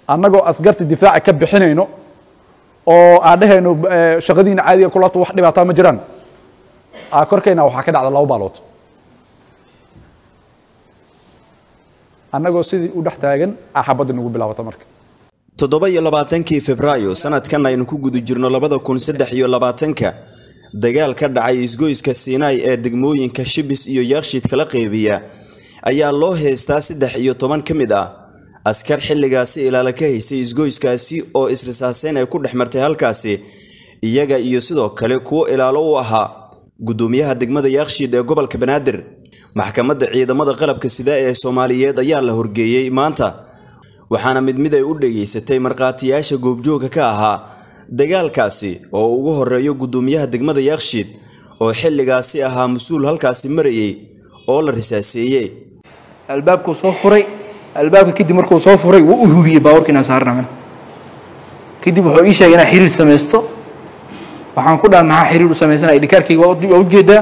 annagoo asgarta difaaca ka bixinayno oo aan dhehayno shaqadiina caadiga kulato wax dhibaataa ma jiraan korkayna waxaa ka dhacda laba baalood annagoo sidii u dhex taagan axabadda nagu bilaabata marka toddoba iyo labaatankii febraayo sanadkan aynu ku guda jirno labada kun saddex iyo labaatanka dagaal ka dhacay isgoyska siinaay ee degmooyinka shibis iyo yaakshid kala qeybiya ayaa loo heystaa saddex iyo toban ka mid ah askar xilligaasi ilaala ka haysay isgoyskaasi oo isrisaaseyn ay ku dhex martay halkaasi iyaga iyo sidoo kale kuwo ilaalo u ahaa guddoomiyaha degmada yaakshiid ee gobolka banaadir maxkamadda ciidamada qalabka sida ee soomaaliyeed ayaa la horgeeyey maanta waxaana mid mid ay u dhegaysatay markhaatiyaasha goobjooga ka ahaa dagaalkaasi oo ugu horeeyo guddoomiyaha degmada yaakshiid oo xilligaasi ahaa mas-uul halkaasi marayay oo la risaaseeyey albaabkuu soo furay albaabka kadib markuu soo furay wuu u hubiyey baabuurka inaan saarnaa kadib wuxuu ii sheegay inaan xiriir samaysto waxaan ku dhaha maxaa xiriir u samaysana idhikaarkayga waa ujeedaa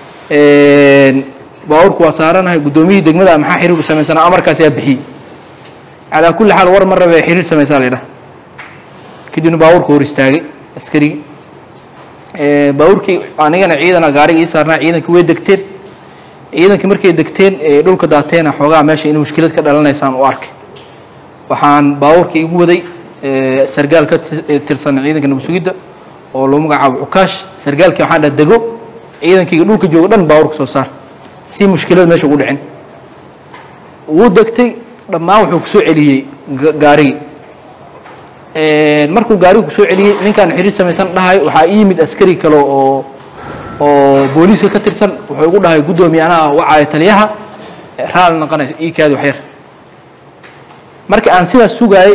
baabuurku waa saaranahay guddoomiyihii degmada maxaa xiriir u samaysana amarkaas yaa bixiyey calaa kulli xaal war ma rabee xiriir samaysaa la ydhaha kadibna baabuurka hor istaagay askarigii baabuurkii anigana ciidana gaariga ii saarnaa ciidankii way degteen ciidankii markay degteen dhulka daateena xoogaa meesha in mushkilad ka dhalanaysaan u arkay waxaan baabuurka igu waday sargaal ka tirsan ciidanka nabadsugidda oo lagu magacaabo cukaash sargaalkii waxaan dhaha dego ciidankayga dhulka jooga dhan baabuurka soo saar si mushkilad meesha ugu dhicin wuu degtay dhammaan wuxuu kusoo celiyey gaarigii markuu gaariga kusoo celiyey ninkaan xiriir samaysan dhahay waxaa ii yimid askari kale oo oo booliiska ka tirsan wuxuu igu dhahay guddoomiye anaa wacaayo taliyaha raali noqonay ii kaadi waxyar marka aan sidaas sugaayey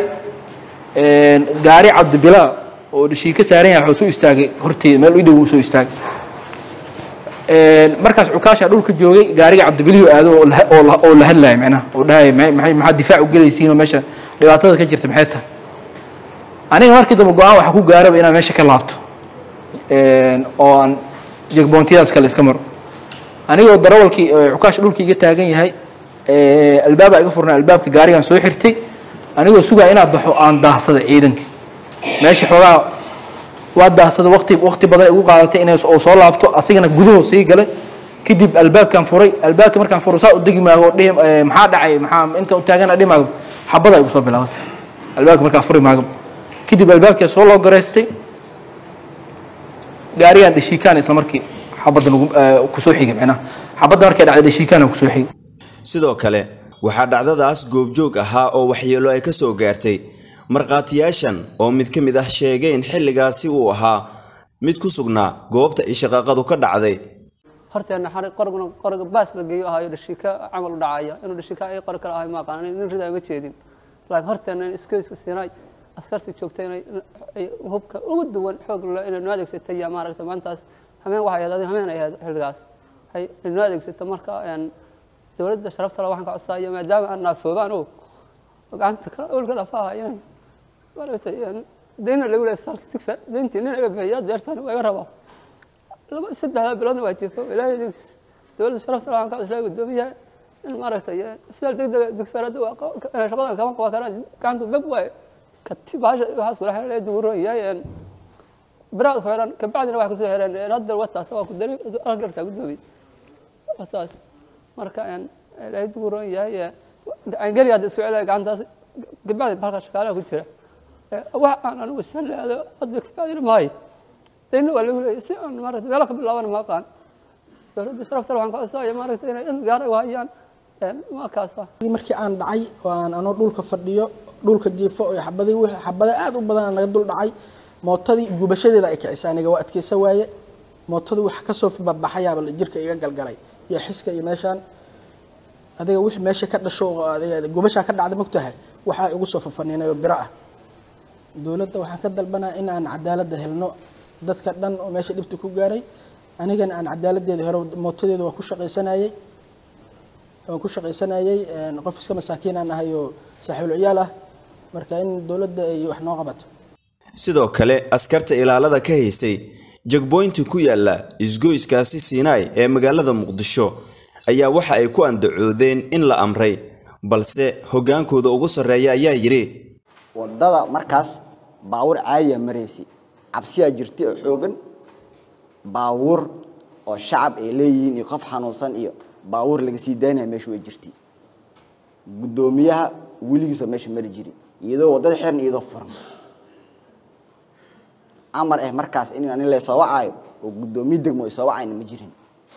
gaari cabdibilaa oo dhishii ka saaran yahay wuxuu soo istaagay horteeda meel u dhow uu soo istaagay markaas cukaasha dhulka joogay gaariga cabdibiliyu aado oo la hadlaaya macnaha oo dhahay maxaa difaac u gelaysiinoo meesha dhibaatada ka jirta maxay tahay aniga markii dambe go-aan waxaa ku gaaraba inaan meesha ka laabto oo aan jegboontiyadaas kale iska maro anigoo darawalkii cukaasha dhulkii iga taagan yahay albaaba iga furnay albaabka gaarigaan soo xirtay anigoo sugaa inaa baxo aan daahsaday ciidankii meesha xoogaa waa daahsaday waqti waqti badan igu qaadatay inay oo soo laabto asigana gudahoo sii galay kadib albaabkaan furay albaabka markaan furo saa u degi maago dhihi maxaa dhacay maxaa inta u taagana dhihi maago xabada igu soo bilaabatay albaabka markaan furi maago kadib albaabkaa soo loo garaystay gaarigaan dhashiikaan isla markii xabadda nagu kusoo xigay macnaha xabadda markay dhacday dhashiikaana kusoo xigay sidoo kale waxaa dhacdadaas goobjoog ahaa oo waxyeelo ay ka soo gaartay markhaatiyaashan oo mid ka mid ah sheegay in xilligaasi uu ahaa mid ku sugnaa goobta ay shaqaaqadu ka dhacday horteena qorguna qorga baas la geeyo ahayo dhashiika camal u dhacaya inuu dhashiika ay qori kale ahay ma aqaan nin ridaa ma jeedin laakiin horteena in iskeyska siinay askartii joogtay inay hubka ugu duwan xoog le inay noo adeegsatay yaa maaragtay maantaas hameen waxay ahayd hameen ay ahayd xilligaas ay noo adeegsatay marka dowladda sharafta le waxaan ka codsaayo maadaama aan naafoobaan oo gacanta kala olka dhafaha inay maaragtay deyna lagu leeyahay saalka sigfa deyntii nin iga bixiya deertan waa iga rabaa laba saddexda biloodna waa jirto ilaahay idinkiis dowladda sharafta le waxaan ka codsaayo guddoomiyaha in maaragtay sidaal degdega digfeerada shaqada kama qaban karaan gacanta bab waaye kati bahasha waxaas kula xiran ee duguroon yahay biraad ku xiran kabacdina waxay kusoo xireen hadda wataas waa ku dari argartaa guddoomiye wataas marka ilaahay duguroon yahay angeli hadda isku celaya gacantaas kabacdi balka shaqaalaha ku jira wax aan anigu san leado hadda kabacdina maayo dayna waa lagu leeyahay si aan maaragtay meelo ka bilaabana ma aqaan dowladda sharafta waxaan ka codsaya maaragtay inay il gaara u hayaan markaasa markii aan dhacay oo aan anoo dhulka fadhiyo dhulka jiifo oo xabadii wixii xabada aad u badan naga dul dhacay mootadii gubashadeeda ay kicisay aniga waa adkeysa waaye mootadii wax kasoo babaxayaaba jirka iga galgalay iyo xiska iyo meeshaan adiga wixii meesha ka dhasho oo adiga gubashaa ka dhacday mogtahay waxaa igu soo fafaniinay oo biro ah dowladda waxaan ka dalbanaa in aan cadaaladda helno dadka dhan oo meesha dhibta ku gaaray anigana aan cadaaladeeda hore mootadeeda waa ku shaqaysanayay waan ku shaqaysanayay qof iska masaakiin aan ahay oo saaxiibul ciyaal ah marka in dowladda ay wax noo qabato sidoo kale askarta ilaalada ka haysay jagboynti ku yaala isgoyskaasi siinaay ee magaalada muqdisho ayaa waxa ay ku andacoodeen in la amray balse hoggaankooda ugu sarreeya ayaa yidhi wadada markaas baawur caadiya maraysi cabsiyaa jirtay oo xoogan baawur oo shacab ay leeyihiin iyo qof xanuunsan iyo baawur laga sii daynaya meesha way jirtay guddoomiyaha weligiisoo meesha mari jiri iyadoo wadada xiran iyadoo furan amar eh markaas in ani laysoo wacaayo oo guddoomiye degmo ay soo wacayna ma jirin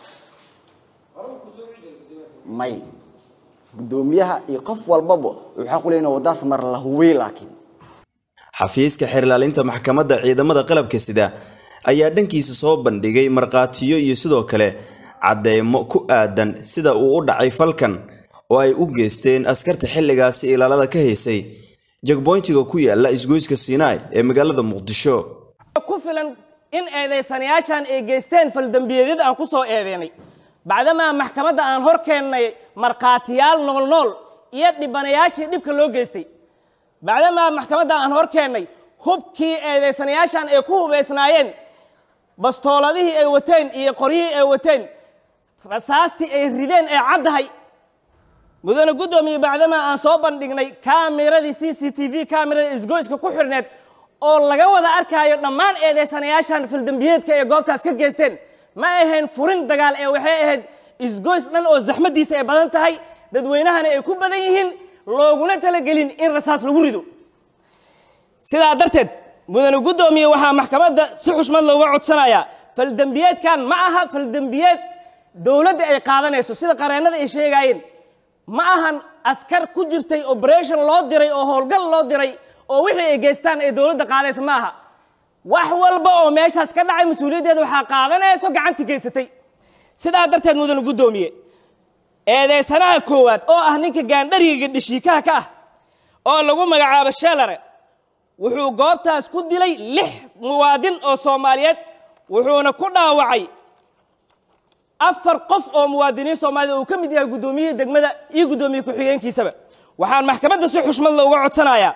may guddoomiyaha iyo qof walbaba waxaa ku leeyihin waddaas mar la hubay laakiin xafiiska xeerlaalinta maxkamadda ciidamada qalabka sida ayaa dhankiisa soo bandhigay markhaatiyo iyo sidoo kale cadeymo ku aadan sida uu u dhacay falkan oo ay u geysteen askarta xilligaasi ilaalada ka haysay jagboyntiga ku yaala isgoyska siinaai ee magaalada muqdisho ku filan in eedaysanayaashan ay geysteen faldambiyeedyada aan ku soo eedeynay bacdamaa maxkamadda aan hor keennay markhaatiyaal noolnool iyo dhibanayaashii dhibka loo geystay bacdamaa maxkamadda aan hor keennay hubkii eedaysanayaashan ay ku hubaysnaayeen bastooladihii ay wateen iyo qoryihii ay wateen rasaastii ay rideen ee caddahay mudane guddoomiye bacdamaa aan soo bandhignay kaameradii c c t v kaamerada isgoyska ku xirneed oo laga wada arkaayo dhammaan eedaysanayaashan faldambiyeedka ee goobtaas ka geysteen ma ahayn furin dagaal ee waxay ahayd isgoys dhan oo zaxmaddiisa ay badan tahay dadweynahana ay ku badan yihiin looguna talagelin in rasaas lagu rido sidaa darteed mudane guddoomiye waxaa maxkamadda si xushmad looga codsanayaa faldembiyeedkan ma aha faldembiyeed dowladda ay qaadanayso sida qareennada ay sheegaayeen ma ahan askar ku jirtay operation loo diray oo howlgal loo diray oo wixii ay geystaan ee dowladda qaadaysa ma aha wax walba oo meeshaas ka dhacay mas-uuliyaddeeda waxaa qaadanayso gacantii geysatay sidaa darteed mudane guddoomiye eedeysanaha koowaad oo ah ninka gaandhariga dhashiikaha ka ah oo lagu magacaabo sheelare wuxuu goobtaas ku dilay lix muwaadin oo soomaaliyeed wuxuuna ku dhaawacay afar qof oo muwaadiniin soomaaliyed uu ka mid yahay guddoomiyihii degmada iyo guddoomiye ku-xigeenkiisaba waxaan maxkamadda si xushmad looga codsanayaa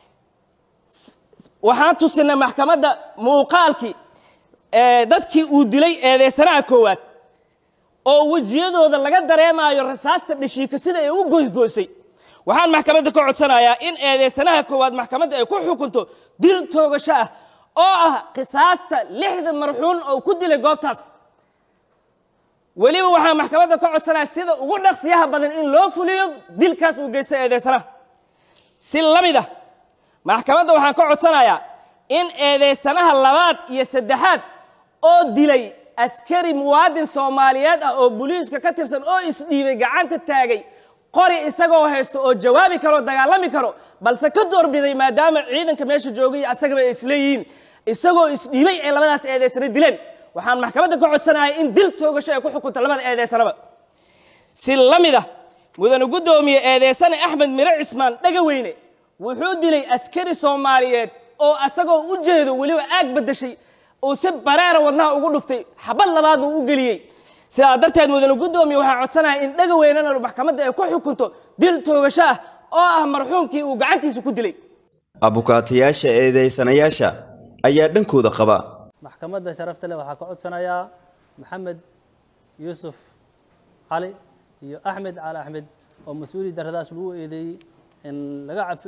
waxaan tusinay maxkamadda muuqaalkii dadkii uu dilay eedeysanaha koowaad oo wejiyadooda laga dareemaayo rasaasta dhashiika sida ay u goysgoysay waxaan maxkamadda ka codsanayaa in eedeysanaha koowaad maxkamadda ay ku xukunto dil toogasho ah oo ah qisaasta lixda marxuun oo ku dilay goobtaas weliba waxaan maxkamadda ka codsanaya sida ugu dhaqsiyaha badan in loo fuliyo dilkaas uu geysta eedeysanaha si la mid ah maxkamadda waxaan ka codsanayaa in eedeysanaha labaad iyo saddexaad oo dilay askari muwaadin soomaaliyeed ah oo booliiska ka tirsan oo isdhiibay gacanta taagay qori isagoo haysto oo jawaabi karo dagaalami karo balse ka doorbiday maadaama ciidanka meesha joogay asagaba ay isleeyihiin isagoo isdhiibay ee labadaas eedeysana dileen waxaan maxkamadda ka codsanaya in dil toogasho ay ku xukunta labada eedeysanaba si la mid ah mudane guddoomiye eedeysane axmed mire cismaan dhagaweyne wuxuu dilay askari soomaaliyeed oo asagoo u jeedo weliba aag bedeshay uu si bareera wadnaha ugu dhuftay xabad labaad uu u geliyey sidaa darteed mudane guddoomiye waxaa codsanaya in dhagaweynena maxkamadda ay ku xukunto dil toogasho ah oo ah marxuumkii uu gacantiisa ku dilay abukaatayaasha eedeysanayaasha ayaa dhankooda qaba maxkamadda sharafta leh waxaa ka codsanayaa maxamed yuusuf cali iyo axmed cali axmed oo mas-uuli daradaas lagu eedeeyey in laga cafi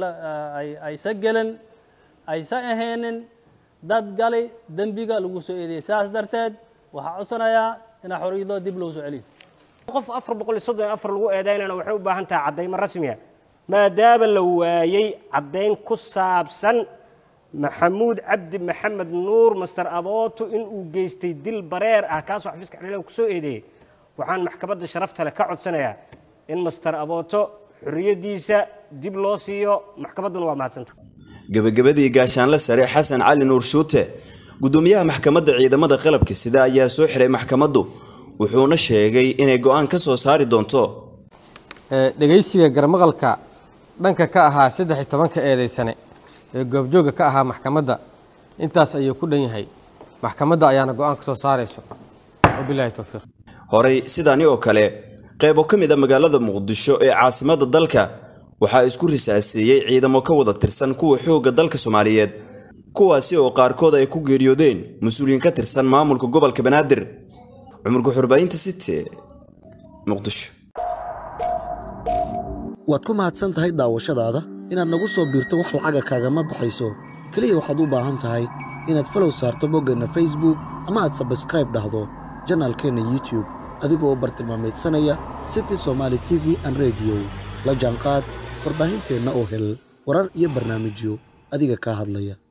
aysa gelin aysa ahaynin dad gali dembiga lagu soo eedeeyey sidaas darteed waxaa codsanayaa inaa xoriyadoo dib loo soo celiyo qof afar boqol iyo soddon iyo afar lagu eedaynana waxay u baahan tahay caddaymo rasmiya maadaama la waayey caddayn ku saabsan maxamuud cabdi maxamed nuur master abooto inuu geystay dil bareer ah kaasoo xafiiska xililaha ku soo eedeeyey waxaan maxkamadda sharafta leh ka codsanayaa in master abooto xorriyaddiisa dib loo siiyo maxkamadduna waa mahadsanta gebagabadii gaashaanle sare xasan cali nuur shuute guddoomiyaha maxkamadda ciidamada qalabka sida ayaa soo xiray maxkamaddu wuxuuna sheegay inay go'aan ka soo saari doonto dhegaysiga garmaqalka dhanka ka ahaa saddex iyo tobanka eedaysane ee goobjooga ka ahaa maxkamadda intaas ayuu ku dhan yahay maxkamadda ayaana go'aan ka soo saarayso wabilaahi towfiiq horey sidaani oo kale qaybo ka mid a magaalada muqdisho ee caasimadda dalka waxaa isku risaaseeyey ciidamo ka wada tirsan kuwa xoogga dalka soomaaliyeed kuwaasi oo qaarkood ay ku geeriyoodeen mas-uuliyiin ka tirsan maamulka gobolka banaadir cumurka xurbaayinta city muqdisho waad ku mahadsan tahay daawashadaada inaad nagu soo biirto wax lacaga kaagama baxayso keliya waxaad u baahan tahay inaad falow saarto boggeenna facebook ama aad sabskraib dhahdo janaalkeenna youtube adigoo bartilmaameedsanaya city somaali t v an rediyo la jaanqaad warbaahinteenna oo hel warar iyo barnaamijyo adiga kaa hadlaya